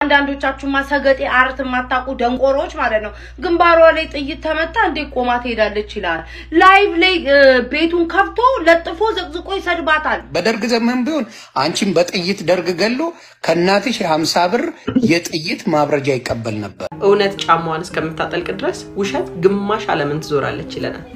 አንዳንዶቻችሁ ማሰገጤ አርት የማታውቁ ደንቆሮች ማለት ነው። ግንባሯ ላይ ጥይት ተመታ እንዴ ቆማ ትሄዳለች ይላል። ላይቭ ላይ እ፣ ቤቱን ከፍቶ ለጥፎ ዘቅዝቆ ይሰድባታል። በደርግ ዘመን ቢሆን አንቺን በጥይት ደርግ ገሎ ከእናትሽ የሀምሳ ብር የጥይት ማብረጃ ይቀበል ነበር። እውነት ጫማዋን እስከምታጠልቅ ድረስ ውሸት ግማሽ ዓለምን ትዞራለች ይለናል።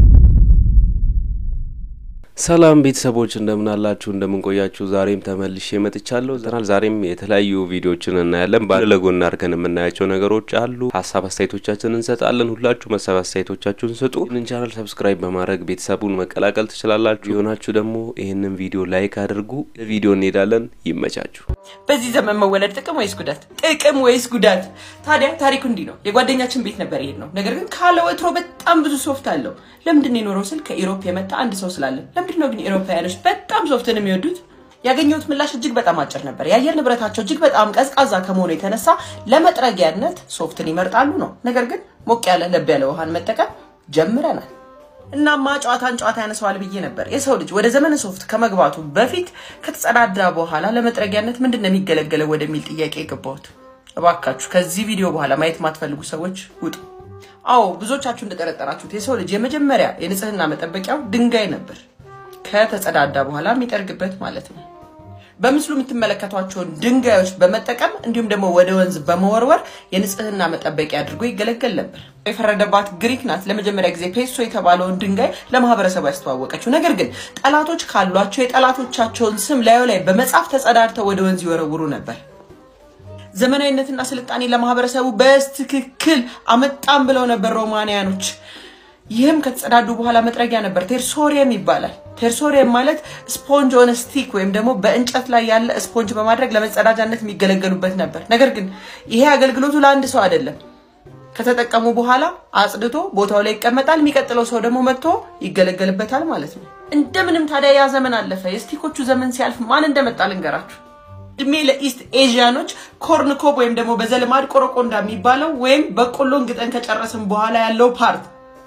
ሰላም ቤተሰቦች እንደምን አላችሁ? እንደምን ቆያችሁ? ዛሬም ተመልሼ መጥቻለሁ። ዘናል ዛሬም የተለያዩ ቪዲዮዎችን እናያለን። ባለ ለጎን አድርገን የምናያቸው ነገሮች አሉ። ሀሳብ አስተያየቶቻችንን እንሰጣለን። ሁላችሁ መሳብ አስተያየቶቻችሁን ስጡ። ይህንን ቻናል ሰብስክራይብ በማድረግ ቤተሰቡን መቀላቀል ትችላላችሁ። የሆናችሁ ደግሞ ይህንን ቪዲዮ ላይክ አድርጉ። ቪዲዮ እንሄዳለን። ይመቻችሁ። በዚህ ዘመን መወለድ ጥቅም ወይስ ጉዳት? ጥቅም ወይስ ጉዳት? ታዲያ ታሪኩ እንዲህ ነው። የጓደኛችን ቤት ነበር ይሄድ ነው። ነገር ግን ካለ ወትሮ በጣም ብዙ ሶፍት አለው። ለምንድን ነው የኖረው ስል ከኢሮፕ የመጣ አንድ ሰው ስላለ። ለምንድን ነው ግን ኢሮፓውያኖች በጣም ሶፍትን የሚወዱት? ያገኘሁት ምላሽ እጅግ በጣም አጭር ነበር። የአየር ንብረታቸው እጅግ በጣም ቀዝቃዛ ከመሆኑ የተነሳ ለመጥረጊያነት ሶፍትን ይመርጣሉ ነው። ነገር ግን ሞቅ ያለ ለብ ያለ ውሃን መጠቀም ጀምረናል። እናማ ጨዋታን ጨዋታ ያነሰዋል ብዬ ነበር። የሰው ልጅ ወደ ዘመነ ሶፍት ከመግባቱ በፊት ከተጸዳዳ በኋላ ለመጥረጊያነት ምንድን ነው የሚገለገለው ወደሚል ጥያቄ የገባሁት። እባካችሁ ከዚህ ቪዲዮ በኋላ ማየት የማትፈልጉ ሰዎች ውጡ። አዎ ብዙዎቻችሁ እንደጠረጠራችሁት የሰው ልጅ የመጀመሪያ የንጽህና መጠበቂያው ድንጋይ ነበር። ከተጸዳዳ በኋላ የሚጠርግበት ማለት ነው። በምስሉ የምትመለከቷቸውን ድንጋዮች በመጠቀም እንዲሁም ደግሞ ወደ ወንዝ በመወርወር የንጽህና መጠበቂያ አድርጎ ይገለገል ነበር። የፈረደባት ግሪክ ናት ለመጀመሪያ ጊዜ ፔሶ የተባለውን ድንጋይ ለማህበረሰቡ ያስተዋወቀችው። ነገር ግን ጠላቶች ካሏቸው የጠላቶቻቸውን ስም ላዩ ላይ በመጻፍ ተጸዳድተው ወደ ወንዝ ይወረውሩ ነበር። ዘመናዊነትና ስልጣኔ ለማህበረሰቡ በትክክል አመጣም ብለው ነበር ሮማንያኖች። ይህም ከተጸዳዱ በኋላ መጥረጊያ ነበር። ቴርሶሪየም ይባላል። ቴርሶሪየም ማለት ስፖንጅ ኦን ስቲክ ወይም ደግሞ በእንጨት ላይ ያለ ስፖንጅ በማድረግ ለመጸዳጃነት የሚገለገሉበት ነበር። ነገር ግን ይሄ አገልግሎቱ ለአንድ ሰው አይደለም። ከተጠቀሙ በኋላ አጽድቶ ቦታው ላይ ይቀመጣል። የሚቀጥለው ሰው ደግሞ መጥቶ ይገለገልበታል ማለት ነው። እንደምንም ታዲያ ያ ዘመን አለፈ። የስቲኮቹ ዘመን ሲያልፍ ማን እንደመጣ ልንገራችሁ። እድሜ ለኢስት ኤዥያኖች ኮርንኮብ ወይም ደግሞ በዘልማድ ቆረቆንዳ የሚባለው ወይም በቆሎን ግጠን ከጨረስን በኋላ ያለው ፓርት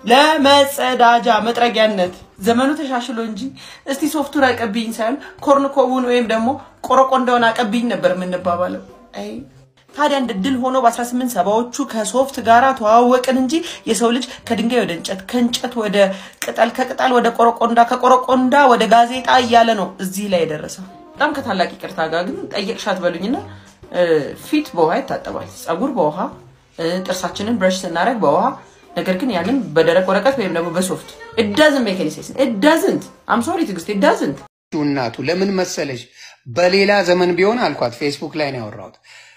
ለመጸዳጃ መጥረጊያነት ዘመኑ ተሻሽሎ እንጂ እስቲ ሶፍቱን አቀብኝ ሳይሆን ኮርንኮቡን ወይም ደግሞ ቆረቆንዳውን አቀብኝ ነበር የምንባባለው። አይ ታዲያ እንደ ድል ሆኖ በ18 ሰባዎቹ ከሶፍት ጋራ ተዋወቅን እንጂ የሰው ልጅ ከድንጋይ ወደ እንጨት፣ ከእንጨት ወደ ቅጠል፣ ከቅጠል ወደ ቆረቆንዳ፣ ከቆረቆንዳ ወደ ጋዜጣ እያለ ነው እዚህ ላይ የደረሰው። በጣም ከታላቅ ይቅርታ ጋር ግን ጠየቅሻት በሉኝና ፊት በውሃ ይታጠባል፣ ፀጉር በውሃ ጥርሳችንን ብረሽ ስናደርግ በውሃ ነገር ግን ያንን በደረቅ ወረቀት ወይም ደግሞ በሶፍት እዳዝን ሜካኒሴስ እዳዝንት አም ሶሪ ትግስት እዳዝንት እናቱ ለምን መሰለሽ በሌላ ዘመን ቢሆን አልኳት። ፌስቡክ ላይ ነው ያወራሁት።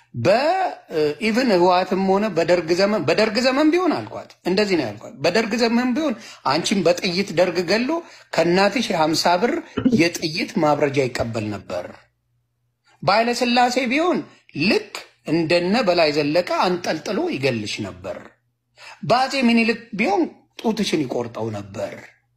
በኢቭን ህወሓትም ሆነ በደርግ ዘመን በደርግ ዘመን ቢሆን አልኳት፣ እንደዚህ ነው ያልኳት። በደርግ ዘመን ቢሆን አንቺን በጥይት ደርግ ገሎ ከእናትሽ የሀምሳ ብር የጥይት ማብረጃ ይቀበል ነበር። በኃይለ ሥላሴ ቢሆን ልክ እንደነ በላይ ዘለቀ አንጠልጥሎ ይገልሽ ነበር። በአፄ ምኒልክ ቢሆን ጡትሽን ይቆርጠው ነበር።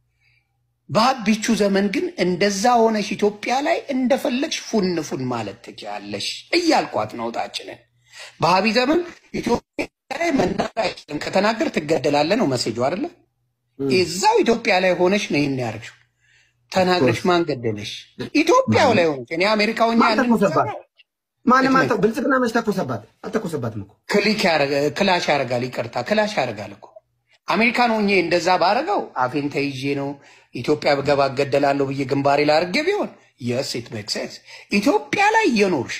በአቢቹ ዘመን ግን እንደዛ ሆነሽ ኢትዮጵያ ላይ እንደፈለግሽ ፉን ፉን ማለት ትችያለሽ እያልኳት ነው እህታችንን። በአብይ ዘመን ኢትዮጵያ ላይ መናገር አይችልም፣ ከተናገር ትገደላለህ ነው መሴጁ አይደለ? እዛው ኢትዮጵያ ላይ ሆነሽ ነው ይህን ያደርግሽው። ተናግረሽ ማን ገደለሽ? ኢትዮጵያው ላይ ሆነሽ እኔ አሜሪካ ሆኜ ያንን ማንም አንተ ብልጽግና መች ተኮሰባት? አልተኮሰባትም እኮ ክሊክ ያረጋ- ክላሽ ያደርጋል። ይቅርታ ክላሽ ያደርጋል እኮ አሜሪካን ሆኜ እንደዛ ባረገው አፌን ተይዤ ነው ኢትዮጵያ ብገባ እገደላለሁ ብዬ ግንባሬ ላርጌ ቢሆን የስ ኢት ሜክ ሴንስ። ኢትዮጵያ ላይ እየኖርሽ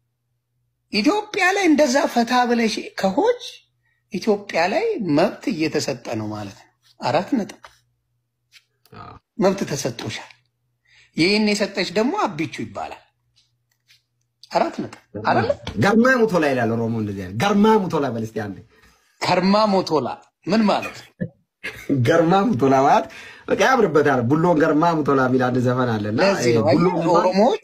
ኢትዮጵያ ላይ እንደዛ ፈታ ብለሽ ከሆች ኢትዮጵያ ላይ መብት እየተሰጠ ነው ማለት ነው። አራት ነጥብ መብት ተሰጥቶሻል። ይህን የሰጠች ደግሞ አቢቹ ይባላል። አራት ነጥብ አይደለ? ገርማ ሙቶላ ይላል ኦሮሞ። እንደዚህ አይነት ገርማ ሙቶላ በል እስኪ አንዴ። ከርማ ሞቶላ ምን ማለት ነው? ገርማ ሙቶላ ማለት በቃ ያምርበታል። ቡሎን ገርማ ሙቶላ የሚል አንድ ዘፈን አለና ለዚህ ነው ቡሎ አየህ፣ ኦሮሞዎች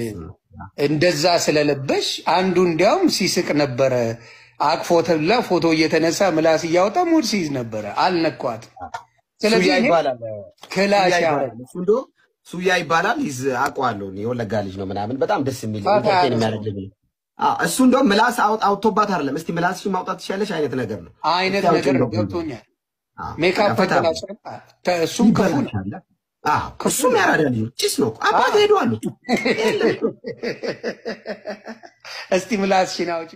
እንደዛ ስለለበሽ አንዱ እንዲያውም ሲስቅ ነበረ። አቅፎ ተብላ ፎቶ እየተነሳ ምላስ እያወጣ ሙድ ሲይዝ ነበረ። አልነኳት። ስለዚህ ሱያ ይሄ ይባላል። ክላሽ ሱያ ያደርግ ይባላል። እሱ እንደውም ሱያ ይባላል። ይዝ አውቀዋለሁ እኔ የወለጋ ልጅ ነው ምናምን በጣም ደስ የሚል ፋታ ኢንተርቴን ያለ የሚያደርግ ልጅ ነው። አዎ፣ እሱ እንደውም ምላስ አውጥ አውጥቶባት አይደለም። እስቲ ምላስሽን ማውጣት ትችያለሽ አይነት ነገር ነው። አይነት እስቲ አውጪ ነገር ነው። እንደው። ገብቶኛል። አዎ፣ ሜካፕ ፈታ ተቀላጭ እሱም ክፉ ነው። ይበላሻል። አዎ እሱም ያራዳ ልጅ ነው። ጭስ ነው። አባት ሄደዋሉ። እስቲ ምላስሽን አውጪ።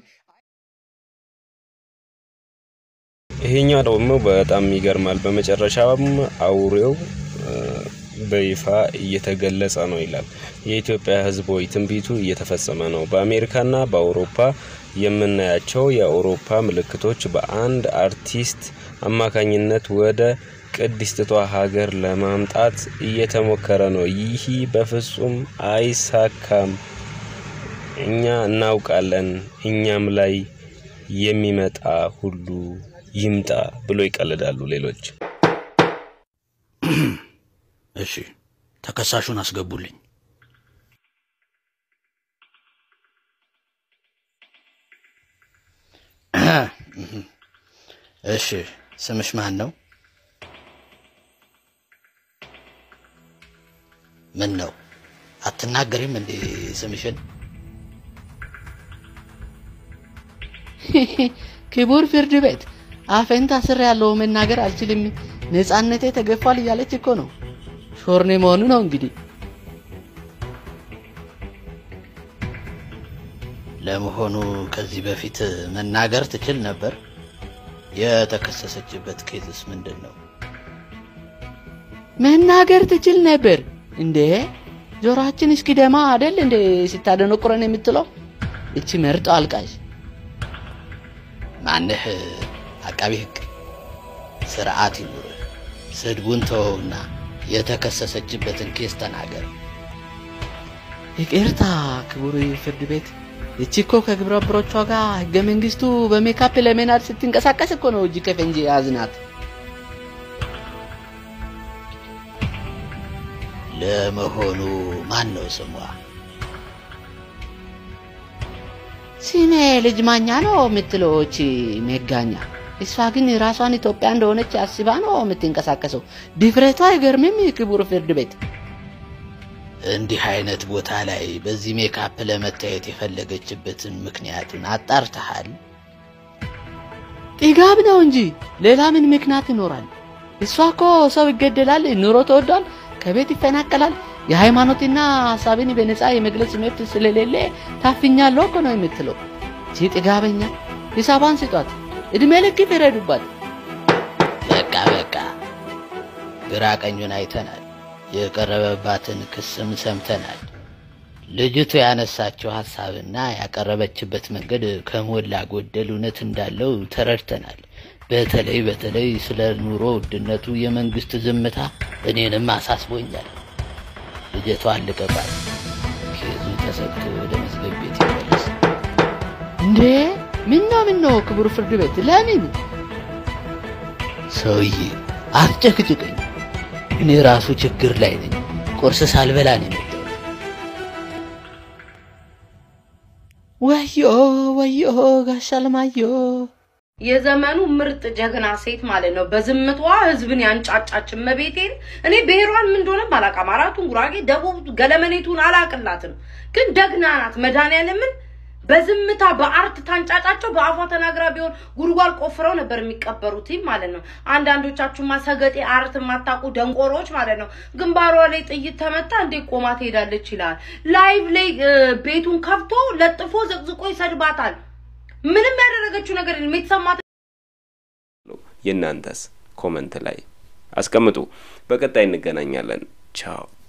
ይሄኛው ደግሞ በጣም ይገርማል። በመጨረሻም አውሬው እ፣ በይፋ እየተገለጸ ነው ይላል። የኢትዮጵያ ሕዝብ ሆይ ትንቢቱ እየተፈጸመ ነው። በአሜሪካና በአውሮፓ የምናያቸው የአውሮፓ ምልክቶች በአንድ አርቲስት አማካኝነት ወደ ቅድስቲቷ ሀገር ለማምጣት እየተሞከረ ነው። ይህ በፍጹም አይሳካም። እኛ እናውቃለን። እኛም ላይ የሚመጣ ሁሉ ይምጣ ብሎ ይቀልዳሉ ሌሎች። እሺ ተከሳሹን አስገቡልኝ። እሺ ስምሽ ማን ነው? ምን ነው አትናገሪም እንዴ ስምሽን? ክቡር ፍርድ ቤት አፌን ታስሬ ያለው መናገር አልችልም፣ ነጻነቴ ተገፏል እያለች እኮ ነው። ሾርኔ መሆኑ ነው እንግዲህ። ለመሆኑ ከዚህ በፊት መናገር ትችል ነበር? የተከሰሰችበት ኬዝስ ምንድን ነው? መናገር ትችል ነበር እንዴ? ጆሮአችን እስኪ ደማ አደል እንዴ ስታደነቁረን የምትለው እቺ መርጦ አልቃሽ ማንህ አቃቢ ሕግ ስርዓት ይኑር። ስድቡን ተወውና የተከሰሰችበትን ኬስ ተናገር። ይቅርታ ክቡር ፍርድ ቤት፣ እቺ እኮ ከግብረ አበሮቿ ጋር ህገ መንግስቱ በሜካፕ ለመናድ ስትንቀሳቀስ እኮ ነው እጅ ከፈንጂ ያዝናት። ለመሆኑ ማን ነው ስሟ? ስሜ ልጅ ማኛ ነው የምትለው እቺ መጋኛ። እሷ ግን ራሷን ኢትዮጵያ እንደሆነች አስባ ነው የምትንቀሳቀሰው። ድፍረቷ አይገርምም? ክቡር ፍርድ ቤት እንዲህ አይነት ቦታ ላይ በዚህ ሜካፕ ለመታየት የፈለገችበትን ምክንያቱን አጣርተሃል? ጥጋብ ነው እንጂ ሌላ ምን ምክንያት ይኖራል? እሷ እኮ ሰው ይገደላል፣ ኑሮ ተወዷል፣ ከቤት ይፈናቀላል፣ የሃይማኖትና ሀሳብን በነፃ የመግለጽ መብት ስለሌለ ታፍኛለሁ እኮ ነው የምትለው። እቺ ጥጋበኛ ሂሳቧን ስጧት፣ እድሜ ልክ ይፍረዱባት። በቃ በቃ፣ ግራ ቀኙን አይተናል። የቀረበባትን ክስም ሰምተናል። ልጅቱ ያነሳችው ሀሳብና ያቀረበችበት መንገድ ከሞላ ጎደል እውነት እንዳለው ተረድተናል። በተለይ በተለይ ስለ ኑሮ ውድነቱ የመንግስት ዝምታ እኔንም አሳስቦኛል። ልጅቷ አልቀባት፣ ኬዙ ተሰግቶ ወደ መዝገብ ቤት ይመለስ። እንዴ ምን ነው ምን ነው ክቡር ፍርድ ቤት ለምን ሰውዬ አትጨቅጭቀኝ። እኔ ራሱ ችግር ላይ ነኝ። ቁርስ ሳልበላ ነው የመጣሁት። ወዮ ወዮ ጋሽ አለማዮ የዘመኑ ምርጥ ጀግና ሴት ማለት ነው። በዝምቷ ህዝብን ያንጫጫች እመቤቴን። እኔ ብሔሯን ምን እንደሆነ አላውቅም። አራቱን ጉራጌ፣ ደቡብ፣ ገለመኔቱን አላቅላትም፣ ግን ደግና ናት። መድኃኒዓለምን በዝምታ በአርት ታንጫጫቸው። በአፏ ተናግራ ቢሆን ጉድጓድ ቆፍረው ነበር የሚቀበሩት ማለት ነው። አንዳንዶቻችሁማ ሰገጤ አርት የማታውቁ ደንቆሮች ማለት ነው። ግንባሯ ላይ ጥይት ተመታ እንዴ ቆማ ትሄዳለች ይላል። ላይቭ ላይ እ፣ ቤቱን ከፍቶ ለጥፎ ዘቅዝቆ ይሰድባታል። ምንም ያደረገችው ነገር የለም። የተሰማት የእናንተስ ኮመንት ላይ አስቀምጡ። በቀጣይ እንገናኛለን። ቻው